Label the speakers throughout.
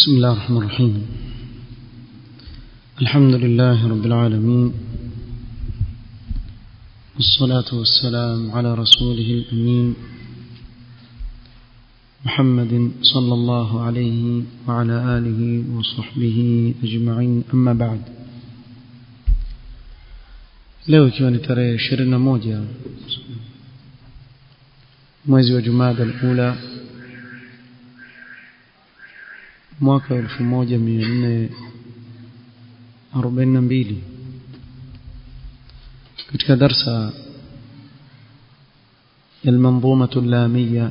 Speaker 1: بسم الله الرحمن الرحيم الحمد لله رب العالمين والصلاة والسلام على رسوله الأمين محمد صلى الله عليه وعلى آله وصحبه أجمعين أما بعد leo ikiwa ni tarehe ishirini na moja mwezi wa jumada alula mwaka wa elfu moja mia nne arobaini na mbili katika darsa المنظومة اللامية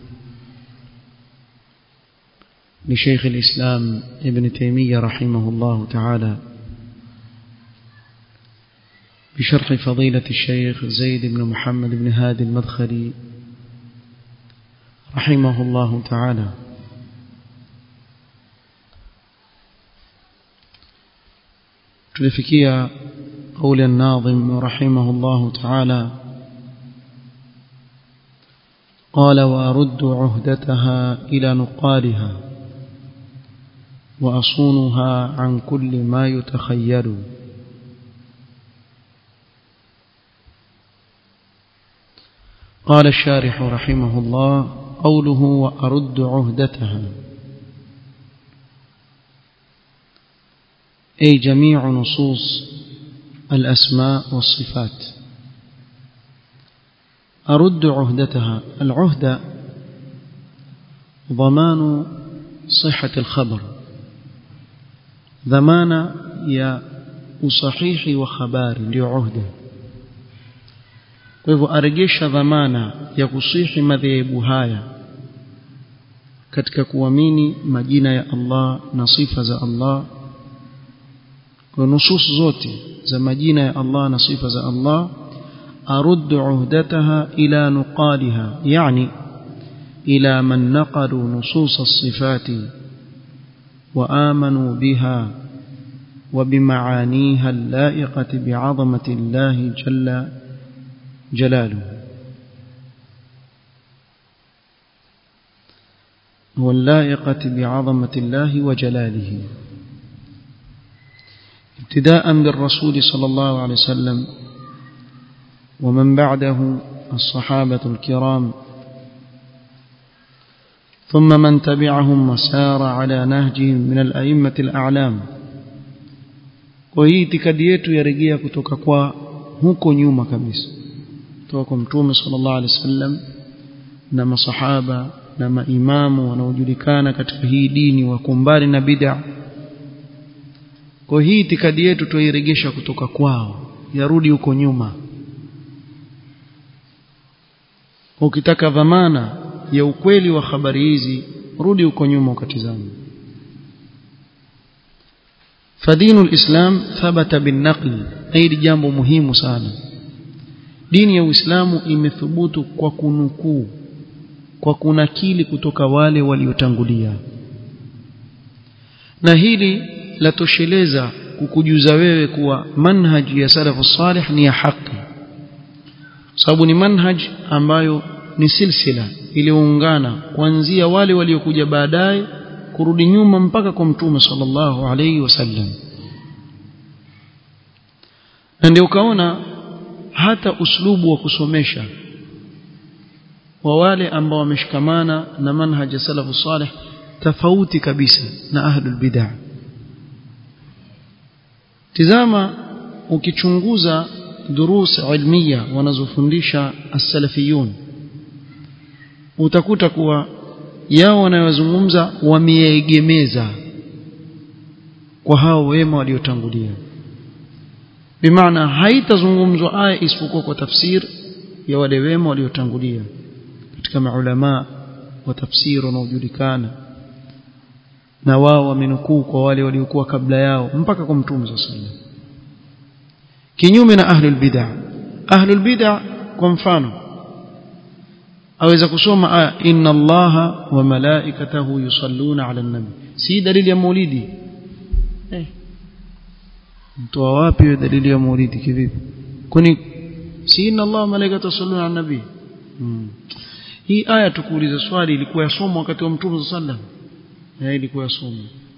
Speaker 1: لشيخ الإسلام ابن تيمية رحمه الله تعالى بشرح فضيلة الشيخ زيد بن محمد بن هادي المدخلي رحمه الله تعالى tulifikia قول الناظم رحمه الله تعالى قال وأرد عهدتها إلى نقالها وأصونها عن كل ما يتخيل قال الشارح رحمه الله قوله وأرد عهدتها أي جميع نصوص الأسماء والصفات أرد عهدتها العهدة ضمان صحة الخبر ضمان يا usahihi wa habari ndio uhda kwa hivyo aregesha dhamana ya kusihi madhehebu haya katika kuamini majina ya Allah na sifa za Allah kwa nusus zote za majina ya Allah na sifa za Allah arud uhdataha ila nuqaliha yani ila man naqalu nusus as-sifati wa amanu biha وبمعانيها اللائقة بعظمة الله جل جلاله واللائقة بعظمة الله وجلاله ابتداء بالرسول صلى الله عليه وسلم ومن بعده الصحابة الكرام ثم من تبعهم وسار على نهجهم من الأئمة الأعلام kwa hii itikadi yetu yarejea kutoka kwa huko nyuma kabisa kutoka kwa mtume sallallahu alaihi wasallam na masahaba na maimamu wanaojulikana katika hii dini wako mbali na bid'a kwa hii itikadi yetu tuiregesha kutoka kwao yarudi huko nyuma ukitaka dhamana ya ukweli wa habari hizi rudi huko nyuma ukatizame فدين الإسلام ثبت بالنقل أي jambo muhimu sana dini ya Uislamu imethubutu kwa kunukuu kwa kunakili kutoka wale waliotangulia na hili latosheleza kukujuza wewe kuwa manhaji ya salafu salih ni ya haki sababu ni manhaj ambayo ni silsila iliyoungana kuanzia wale waliokuja baadaye kurudi nyuma mpaka kwa mtume sallallahu alayhi wasallam na ndio ukaona hata uslubu wa kusomesha wa wale ambao wameshikamana na manhaj salafu salih tofauti kabisa na ahlul bid'ah tizama ukichunguza durus ilmiya wanazofundisha as-salafiyun utakuta kuwa yao wanayozungumza wameegemeza kwa hao wema waliotangulia bimaana haitazungumzwa aya isipokuwa kwa tafsir ya wale wema waliotangulia katika maulama wa tafsiri wanaojulikana na wao wamenukuu kwa wale waliokuwa kabla yao mpaka kwa mtume sallallahu alaihi wasallam kinyume na ahlul bid'ah ahlul bid'ah kwa mfano aweza kusoma aya inna allaha wa malaikatahu yusalluna ala nabi si dalili ya maulidi eh mtoa wapi hiyo dalili ya maulidi kivipi kwani si inna allaha wa malaikatahu yusalluna ala nabi hmm. hii aya tukuuliza swali ilikuwa yasomwa wakati wa mtume sallallahu alaihi wasallam ilikuwa yasomwa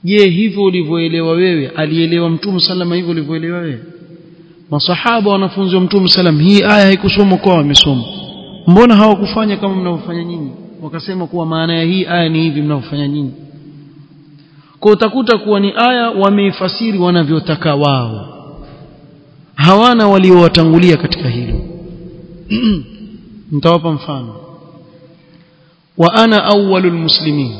Speaker 1: je hivyo ulivyoelewa wewe alielewa mtume salama hivyo ulivyoelewa wewe masahaba wanafunzi wa mtume salam hii aya haikusomwa kwa wamesoma mbona hawakufanya kama mnavyofanya nyinyi wakasema kuwa maana ya hii aya ni hivi mnavyofanya nyinyi kwa utakuta kuwa ni aya wameifasiri wanavyotaka wao hawana waliowatangulia katika hilo nitawapa mfano wa ana awwalul muslimin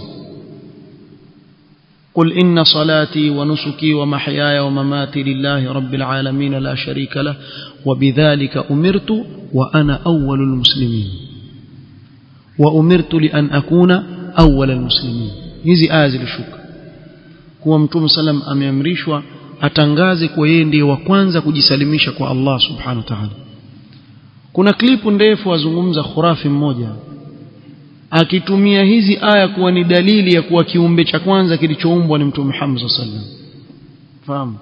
Speaker 1: قل إن صلاتي ونسكي ومحياي ومماتي لله رب العالمين لا شريك له وبذلك أمرت وأنا أول المسلمين وأمرت لأن أكون أول المسلمين hizi aya zilishuka kuwa mtume salam ameamrishwa atangaze kuwa yeye ndiye wa kwanza kujisalimisha kwa Allah subhanahu wa ta'ala kuna klipu ndefu azungumza khurafi mmoja akitumia hizi aya kuwa ni dalili ya kuwa kiumbe cha kwanza kilichoumbwa ni mtume Muhammad sallallahu alaihi wasallam fahamu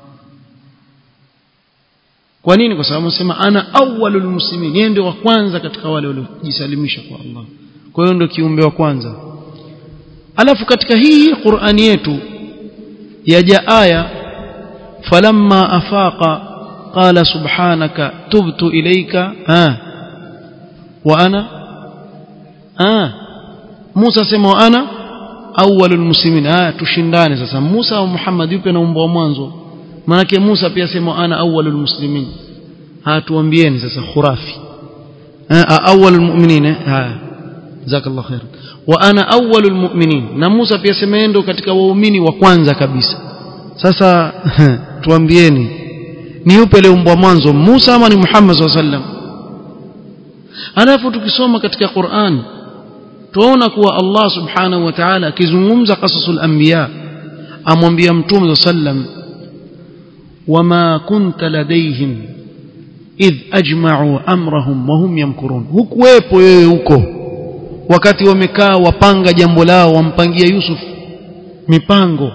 Speaker 1: kwa nini kwa sababu anasema ana awwalul muslimin yeye ndio wa kwanza katika wale waliojisalimisha kwa Allah kwa hiyo ndio kiumbe wa kwanza alafu katika hii Qur'ani yetu yaja aya falamma afaqa qala subhanaka tubtu ilayka ah wa ana ah Musa sema wa ana awwalul muslimin ah tushindane sasa Musa au Muhammad yupi anaumba wa mwanzo manake Musa pia sema ana awwalul muslimin hatuambieni sasa khurafi ah awwalul mu'minin ah jazakallahu khair wa ana awwalul mu'minin na Musa pia sema ndo katika waumini wa kwanza kabisa sasa tuambieni ni yupi aliumbwa mwanzo Musa ama ni Muhammad sallallahu alaihi wasallam alafu tukisoma katika Qur'an tuona kuwa Allah subhanahu wa ta'ala akizungumza qasasul anbiya amwambia mtume sallam wama kunta ladaihim idh ajma'u amrahum wa hum yamkurun hukuwepo wewe huko wakati wamekaa wapanga jambo lao wampangia Yusuf mipango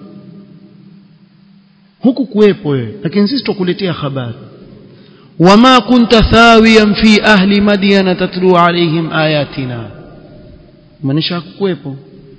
Speaker 1: huku kuwepo wewe lakini sisi tukuletea habari wama kunta thawiyan fi ahli madyana tatlu alaihim ayatina maanisha kuwepo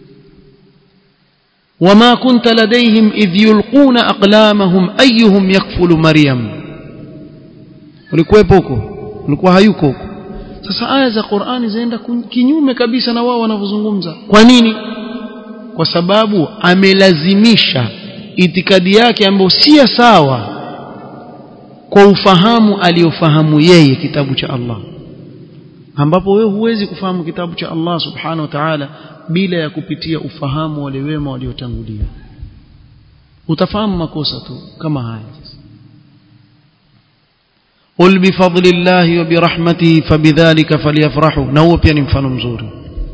Speaker 1: wama kunta ladaihim idh yulquna aqlamahum ayyuhum yakfulu maryam ulikuwepo huko ulikuwa hayuko huko sasa aya za Qur'ani zaenda kinyume kabisa na wao wanavyozungumza kwa nini kwa sababu amelazimisha itikadi yake ambayo si sawa kwa ufahamu aliofahamu yeye kitabu cha Allah ambapo wewe huwezi kufahamu kitabu cha Allah subhanahu wa ta'ala bila ya kupitia ufahamu wale wema waliotangulia utafahamu makosa tu kama haya قل بفضل الله وبرحمته فبذلك فليفرحوا na huo pia ni mfano mzuri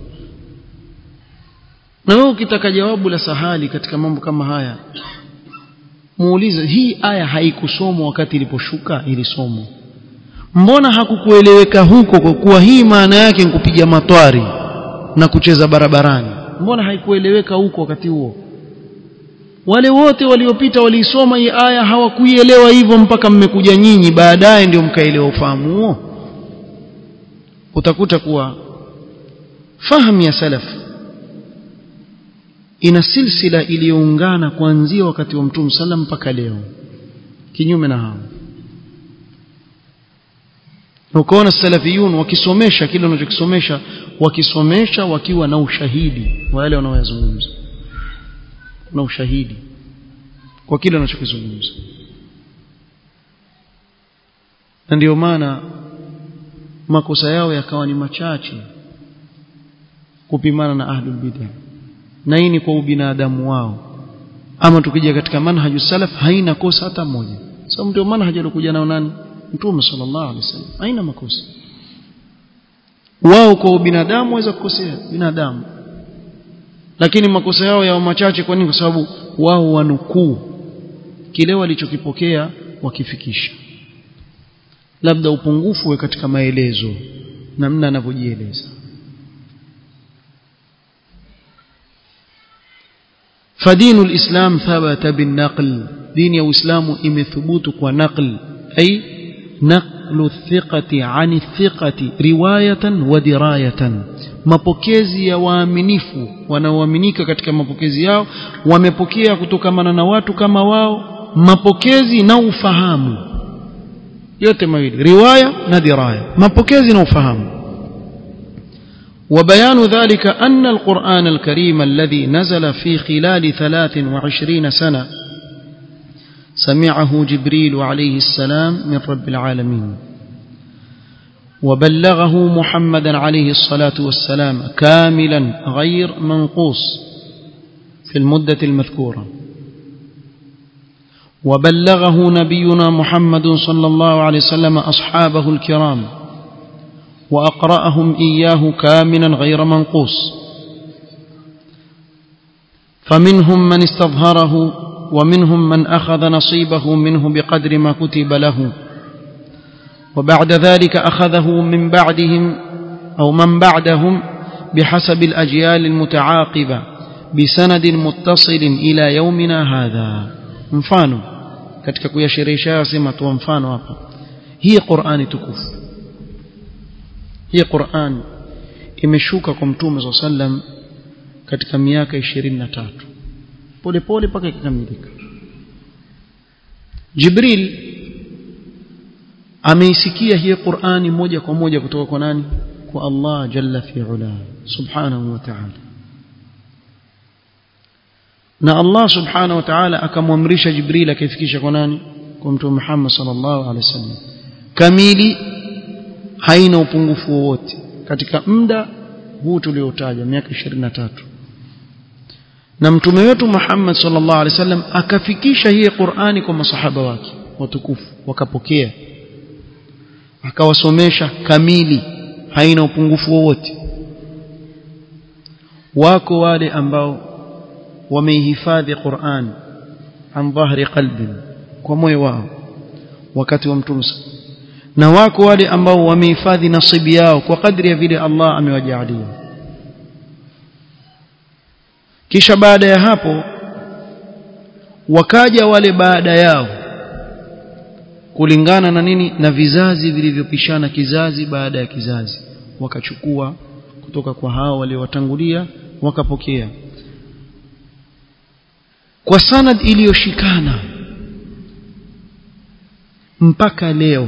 Speaker 1: na wewe ukitaka jawabu la sahali katika mambo kama haya muulize hii aya haikusomwa wakati iliposhuka ilisomwa mbona hakukueleweka huko kwa kuwa hii maana yake ni kupiga matwari na kucheza barabarani mbona haikueleweka huko wakati huo wale wote waliopita waliisoma hii aya hawakuielewa hivyo mpaka mmekuja nyinyi baadaye ndio mkaelewa ufahamu huo utakuta kuwa fahamu ya salaf ina silsila iliyoungana kuanzia wakati wa mtume sallam mpaka leo kinyume na hao ukaona salafiyun wakisomesha kile wanachokisomesha wakisomesha wakiwa na ushahidi wa yale wanaoyazungumza na ushahidi kwa kile wanachokizungumza na ndio maana makosa yao yakawa ni machache kupimana na ahlul bid'ah na hii ni kwa ubinadamu wao ama tukija katika manhaju salaf haina kosa hata moja sababu ndio manhaji alikuja nao nani mtume sallallahu alaihi wasallam haina makosa wao kwa ubinadamu waweza kukosea binadamu lakini makosa yao yao machache kwa nini kwa sababu wao wanukuu kile walichokipokea wakifikisha labda upungufu we katika maelezo namna anavyojieleza فدين الإسلام ثبت بالنقل دين الإسلام إمثبوت ونقل أي نقل الثقة عن الثقة رواية ودراية mapokezi ya waaminifu wanaoaminika katika mapokezi yao wamepokea kutokamana na watu kama wao mapokezi na ufahamu yote mawili riwaya na diraya mapokezi na ufahamu وبيان ذلك أن القرآن الكريم الذي نزل في خلال ثلاث وعشرين سنة سمعه جبريل عليه السلام من رب العالمين وبلغه محمدا عليه الصلاة والسلام كاملا غير منقوص في المدة المذكورة وبلغه نبينا محمد صلى الله عليه وسلم أصحابه الكرام وأقرأهم إياه كاملا غير منقوص فمنهم من استظهره ومنهم من أخذ نصيبه منه بقدر ما كتب له وبعد ذلك أخذه من بعدهم أو من بعدهم بحسب الأجيال المتعاقبة بسند متصل إلى يومنا هذا mfano katika kuyasherehesha sema tu mfano hapa hii Qur'ani tukufu hii Qur'an imeshuka kwa mtume صلى sallam katika miaka 23 pole pole mpaka ikamilika Jibril ameisikia hii Qur'ani moja kwa moja kutoka kwa nani kwa Allah jalla fi ula subhanahu wa ta'ala na Allah subhanahu wa ta'ala akamwamrisha Jibril akifikisha kwa nani kwa mtume Muhammad sallallahu alaihi wasallam kamili haina upungufu wowote katika muda huu tuliotaja miaka 23 na mtume wetu Muhammad sallallahu alaihi wasallam akafikisha hii Qur'ani kwa masahaba wake watukufu wakapokea akawasomesha kamili haina upungufu wowote wako wale ambao wameihifadhi Qur'an an dhahri qalbi kwa moyo wao wakati wa mtume na wako wale ambao wamehifadhi nasibi yao kwa kadri ya vile Allah amewajalia kisha baada ya hapo wakaja wale baada yao kulingana na nini na vizazi vilivyopishana kizazi baada ya kizazi wakachukua kutoka kwa hao waliowatangulia wakapokea kwa sanad iliyoshikana mpaka leo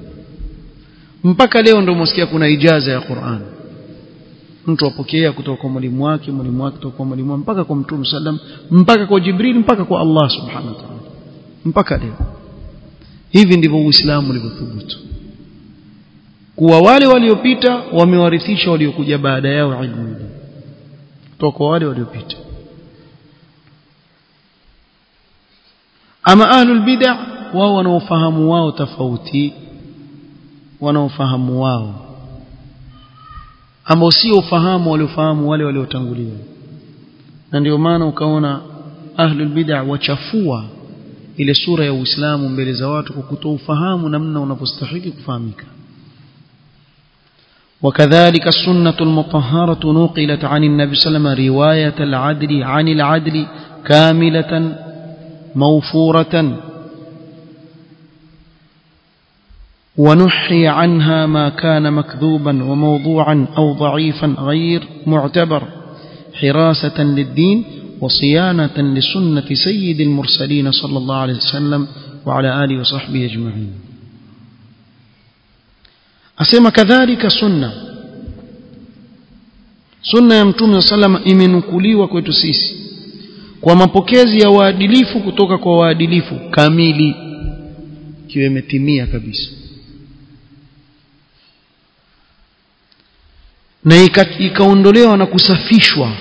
Speaker 1: mpaka leo ndio msikia kuna ijaza ya Qur'an mtu apokea kutoka kwa mwalimu wake mwalimu wake kutoka kwa mwalimu mpaka kwa mtume sallam mpaka kwa Jibril mpaka kwa Allah subhanahu wa ta'ala mpaka leo hivi ndivyo Uislamu ulivyothubutu kuwa wale waliopita wamewarithisha waliokuja baada yao ilmu ile kutoka kwa wale waliopita ama ahlul bid'ah wao wanaofahamu wao tofauti wanaofahamu wao ambao sio ufahamu waliofahamu wale waliotangulia na ndio maana ukaona ahlul bid'ah wachafua ile sura ya Uislamu mbele za watu kwa kutoa ufahamu namna unavyostahili kufahamika وكذلك السنة المطهرة نقلت عن النبي صلى الله عليه وسلم رواية العدل عن العدل كاملة موفورة ونحي عنها ما كان مكذوبا وموضوعا أو ضعيفا غير معتبر حراسة للدين وصيانة لسنة سيد المرسلين صلى الله عليه وسلم وعلى آله وصحبه أجمعين asema kadhalika sunna sunna ya mtume salama imenukuliwa kwetu sisi kwa mapokezi ya waadilifu kutoka kwa waadilifu kamili ikiwa imetimia kabisa na ikaondolewa na kusafishwa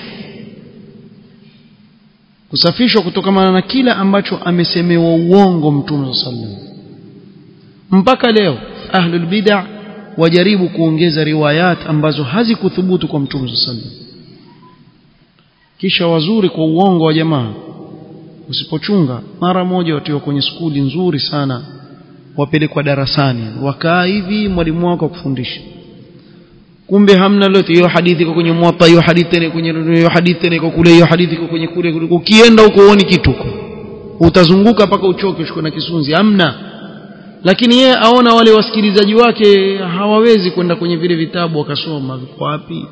Speaker 1: kusafishwa kutokana na kila ambacho amesemewa uongo mtume sallam mpaka leo ahlul bid'ah wajaribu kuongeza riwayat ambazo hazikuthubutu kwa mtume sallam kisha wazuri kwa uongo wa jamaa usipochunga mara moja watiwa kwenye skuli nzuri sana wapelekwa darasani wakaa hivi mwalimu wako akufundisha kumbe hamna lote hiyo hadithi iko kwenye muwatta hiyo hadithi ile kwenye hiyo hadithi ile iko kule hiyo hadithi iko kwenye kule ukienda huko uone kitu utazunguka mpaka uchoke ushikwe na kisunzi hamna lakini yeye aona wale wasikilizaji wake hawawezi kwenda kwenye vile vitabu wakasoma viko wapi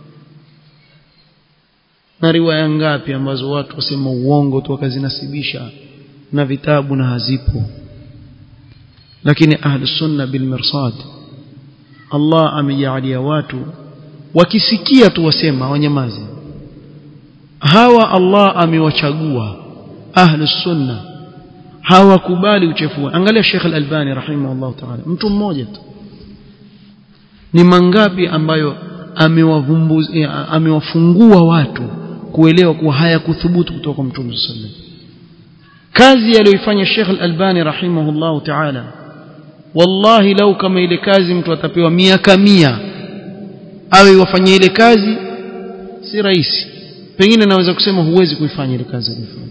Speaker 1: na riwaya ngapi ambazo watu wasema uongo tu wakazinasibisha na vitabu na hazipo lakini ahlus sunna bil mirsad Allah amejalia watu wakisikia tu wasema wanyamazi hawa Allah amewachagua ahlus sunna hawakubali uchafu angalia Sheikh Al-Albani rahimahullah ta'ala mtu mmoja tu ni mangapi ambayo amewavumbuza amewafungua watu kuelewa kuwa hayakuthubutu kutoka kwa Mtume sallallahu kazi aliyoifanya Sheikh Al-Albani rahimahullah ta'ala wallahi lau kama ile kazi mtu atapewa miaka mia awe wafanye ile kazi si rahisi pengine naweza kusema huwezi kuifanya ile kazi aliyofanya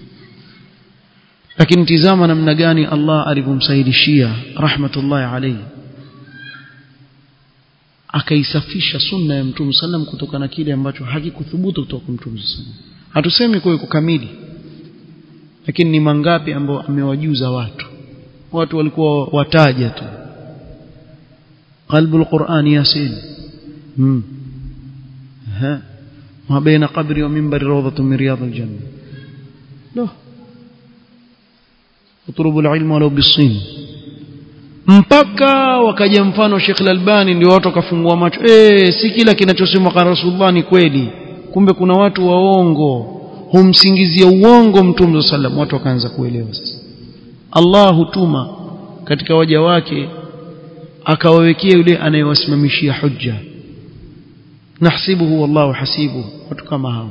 Speaker 1: lakini tizama namna gani Allah alivyomsahilishia rahmatullahi alayhi akaisafisha sunna ya Mtume sallam kutokana na kile ambacho hakikuthubutu kutoka kwa Mtume sallam hatusemi kwa yuko kamili lakini ni mangapi ambao amewajuza watu watu walikuwa wataja tu qalbul qur'an yasin hmm ha ma baina qabri wa minbari rawdatun min riyadil janna no utrubu alilm walau bisin mpaka wakaja mfano Sheikh Al-Albani ndio watu wakafungua macho eh si kila kinachosemwa kwa Rasulullah ni kweli kumbe kuna watu waongo humsingizia uongo Mtume sallam watu wakaanza kuelewa sasa Allah hutuma katika waja wake akawawekea yule anayewasimamishia hujja nahsibuhu wallahu hasibu watu kama hao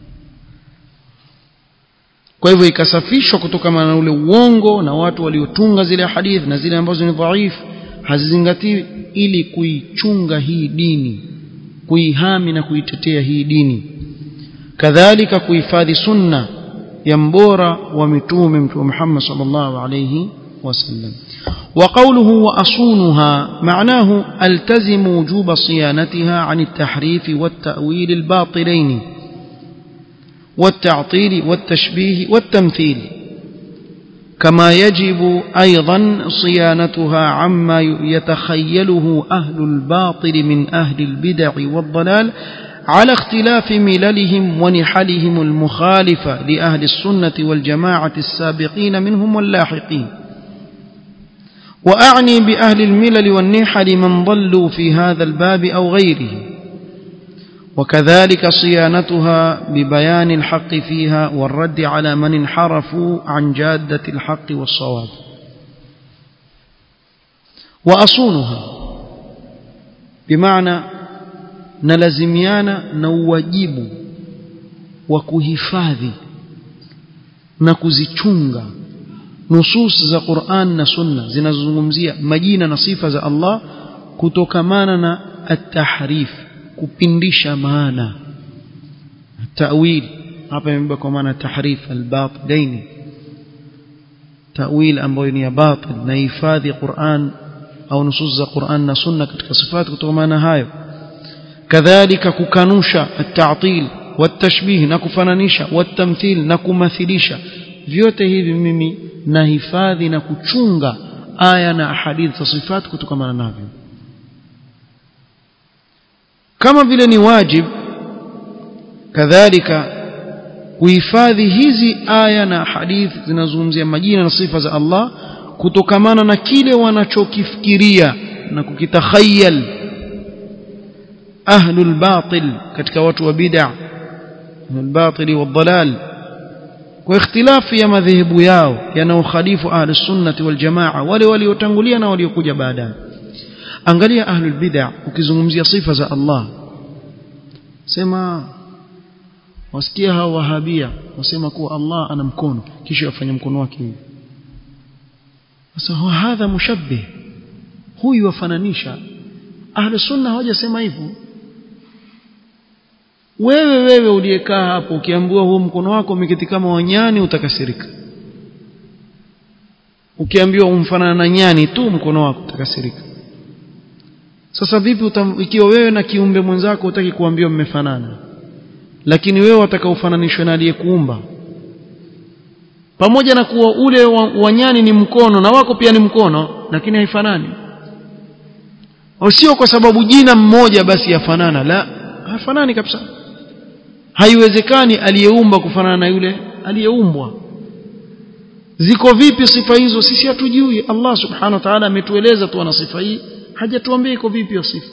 Speaker 1: kwa hivyo ikasafishwa kutokana na ule uongo na watu waliotunga zile hadith na zile ambazo ni dhaifu hazizingatiwi ili kuichunga hii dini kuihami na kuitetea hii dini kadhalika kuhifadhi sunna ya mbora wa mitume mtume Muhammad sallallahu alayhi wasallam وقوله وأصونها معناه التزم وجوب صيانتها عن التحريف والتأويل الباطلين والتعطيل والتشبيه والتمثيل كما يجب أيضا صيانتها عما يتخيله أهل الباطل من أهل البدع والضلال على اختلاف مللهم ونحلهم المخالفة لأهل السنة والجماعة السابقين منهم واللاحقين وأعني بأهل الملل والنحل من ضلوا في هذا الباب أو غيره وكذلك صيانتها ببيان الحق فيها والرد على من انحرفوا عن جادة الحق والصواب وأصونها بمعنى نلزميانا نواجب وكهفاذي نكزيchunga nusus za Qur'an na Sunna zinazozungumzia majina na sifa za Allah kutokamana na at-tahrif kupindisha maana ta'wil hapa imebeba kwa maana tahrif al-batilaini ta'wil ambayo ni ya batil na hifadhi Qur'an au nusus za Qur'an na Sunna katika sifati kutokamana hayo kadhalika kukanusha at-ta'til wat-tashbih na kufananisha wat-tamthil na kumathilisha vyote hivi mimi nahifadhi na kuchunga aya na hadithi za sifati kutokamana navyo kama vile ni wajib kadhalika kuhifadhi hizi aya na hadithi zinazozungumzia majina na sifa za Allah kutokamana na kile wanachokifikiria na kukitakhayal ahlul batil katika watu wa bid'a ahlul batil wadhalal kwa ikhtilafu ya madhehebu yao yanaokhalifu ahlus sunnati wal jamaa wale waliotangulia na waliokuja baadaye angalia ahlul bid'a ukizungumzia sifa za Allah sema wasikia hao wahabia wasema kuwa Allah ana mkono kisha afanya mkono wake hivi sasa hadha mushabbih huyu wafananisha ahlus sunna hawajasema hivyo wewe wewe uliyekaa hapo ukiambiwa huo mkono wako umeketi kama wanyani utakasirika ukiambiwa umfanana na nyani tu mkono wako utakasirika sasa vipi utam, ikiwa wewe na kiumbe mwenzako utaki kuambiwa mmefanana lakini wewe wataka ufananishwe na aliyekuumba pamoja na kuwa ule wanyani ni mkono na wako pia ni mkono lakini haifanani sio kwa sababu jina mmoja basi yafanana la hafanani kabisa haiwezekani aliyeumba kufanana na yule aliyeumbwa ziko vipi sifa hizo sisi hatujui Allah subhanahu wa ta'ala ametueleza tu ana sifa hii hajatuambia iko vipi hiyo sifa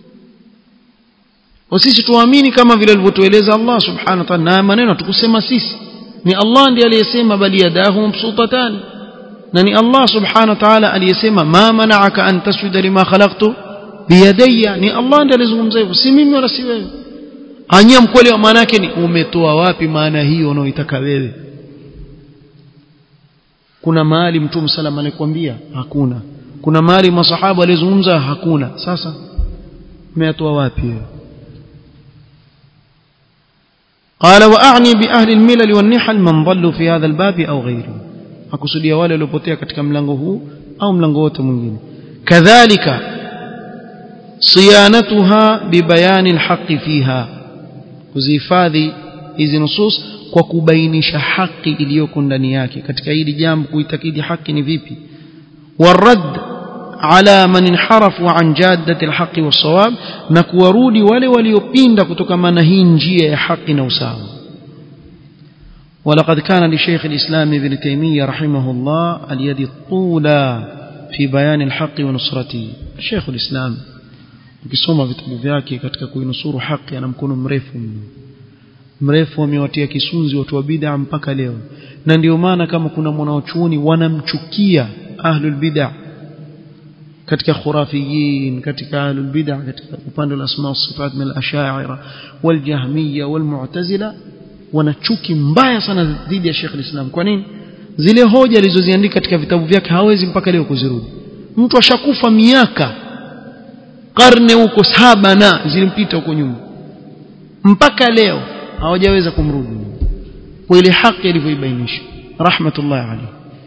Speaker 1: sisi tuamini kama vile alivyotueleza Allah subhanahu wa ta'ala na maneno tukusema sisi ni Allah ndiye aliyesema bali yadahu mabsutatan na ni Allah subhanahu wa ta'ala aliyesema ma mana'aka an tasjuda lima khalaqtu biyadayya ni Allah ndiye alizungumza hivyo si mimi wala si wewe anya mkweli wa maana yake ni umetoa wapi maana hiyo unaoitaka wewe kuna mahali mtume salama alikwambia hakuna kuna mahali masahaba walizungumza hakuna sasa umetoa wapi wewe قال واعني باهل الملل والنحل من ضلوا في هذا الباب او غيره akusudia wale waliopotea katika mlango huu au mlango wote mwingine kadhalika siyanatuha bibayani alhaqi fiha kuzihifadhi hizi nusus kwa kubainisha haki iliyoko ndani yake katika hili jambo kuitakidi haki ni vipi warad ala man inharafu an jaddati alhaqi wassawab na kuwarudi wale waliopinda kutokana na hii njia ya haki na usawa ولقد كان لشيخ الإسلام ابن تيمية رحمه الله اليد الطولى في بيان الحق ونصرته شيخ الإسلام ukisoma vitabu vyake katika kuinusuru haki ana mkono mrefu mrefu wamewatia kisunzi watu wa bid'a mpaka leo na ndio maana kama kuna mwanachuoni wanamchukia ahlul bid'a katika khurafiyin katika ahlul bid'a katika upande wa asma wa sifat min al-ash'ari wal jahmiyya wal mu'tazila wana chuki mbaya sana dhidi ya Sheikh al-Islam kwa nini zile hoja alizoziandika katika vitabu vyake hawezi mpaka leo kuzirudi mtu ashakufa miaka karne huko saba na zilimpita huko nyuma mpaka leo hawajaweza kumrudi kwa ile haki ilivyoibainisha rahmatullahi alayhi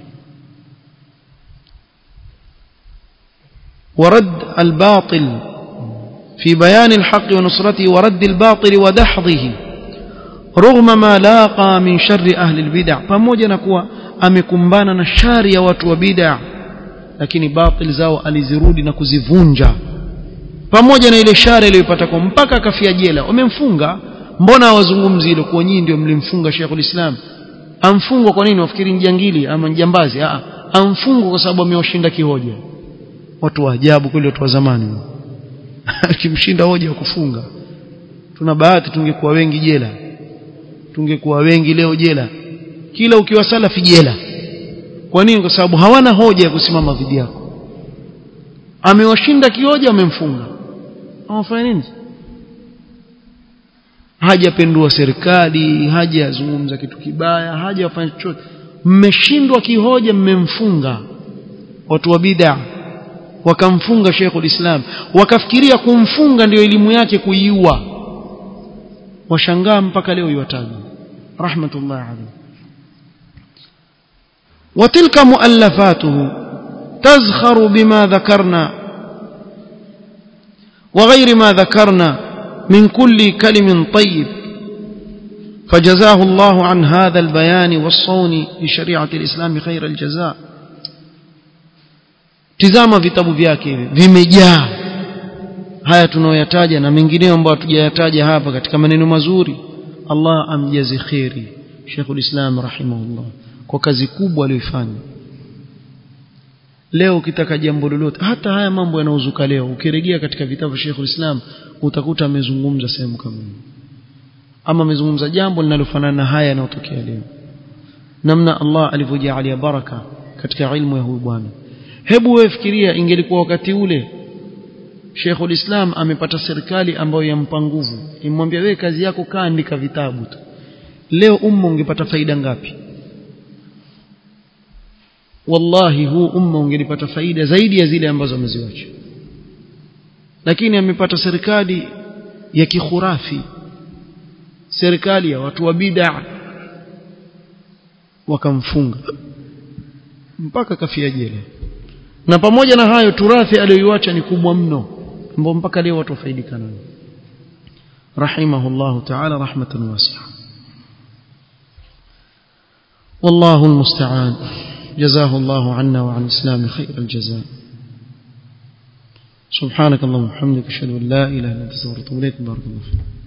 Speaker 1: ورد الباطل في بيان الحق ونصرته ورد الباطل ودحضه رغم ما لاقى من شر أهل البدع pamoja na kuwa amekumbana na shari ya watu wa bid'a lakini batil zao alizirudi na kuzivunja pamoja na ile shari aliyopata kwa mpaka akafia jela wamemfunga mbona hawazungumzi hilo kwa nyinyi ndio mlimfunga Sheikhul Islam amfungwa kwa nini wafikiri njangili ama njambazi a amfungwa kwa sababu amewashinda kihoja watu wa ajabu kweli watu wa zamani akimshinda hoja wa kufunga tuna bahati tungekuwa wengi jela tungekuwa wengi leo jela kila ukiwa salafi jela kwa nini kwa sababu hawana hoja ya kusimama dhidi yako amewashinda kioja amemfunga amefanya nini hajapendua serikali hajazungumza kitu kibaya hajafanya chochote mmeshindwa kihoja mmemfunga watu wa bid'a wakamfunga Sheikhul Islam wakafikiria kumfunga ndio elimu yake kuiua washangaa mpaka leo iwataji rahmatullah alayhi وتلك مؤلفاته تزخر بما ذكرنا وغير ما ذكرنا من كل كلم طيب فجزاه الله عن هذا البيان والصون لشريعة الإسلام خير الجزاء tizama vitabu vyake hivi vimejaa haya tunayoyataja na mengineyo ambayo hatujayataja hapa katika maneno mazuri Allah amjazi khairi Sheikhul Islam rahimahullah kwa kazi kubwa aliyoifanya leo ukitaka jambo lolote hata haya mambo yanaozuka leo ukirejea katika vitabu vya Sheikhul Islam utakuta amezungumza sehemu kama hiyo ama amezungumza jambo linalofanana na haya yanayotokea leo namna Allah alivyojalia baraka katika ilmu ya huyu bwana hebu wewe fikiria ingelikuwa wakati ule Sheikhul Islam amepata serikali ambayo yampa nguvu imwambia wewe kazi yako kaa andika vitabu tu leo umma ungepata faida ngapi wallahi huu umma ungelipata faida zaidi ya zile ambazo ameziwacha lakini amepata serikali ya kikhurafi serikali ya watu wa bid'a wakamfunga mpaka kafia jela na pamoja na hayo turathi aliyoiacha ni kubwa mno ambao mpaka leo watu wafaidika nayo rahimahullahu ta'ala rahmatan wasi'a والله المستعان جزاه الله عنا وعن الإسلام خير الجزاء سبحانك اللهم وبحمدك اشهد ان لا اله الا انت استغفرك واتوب اليك بارك الله فيك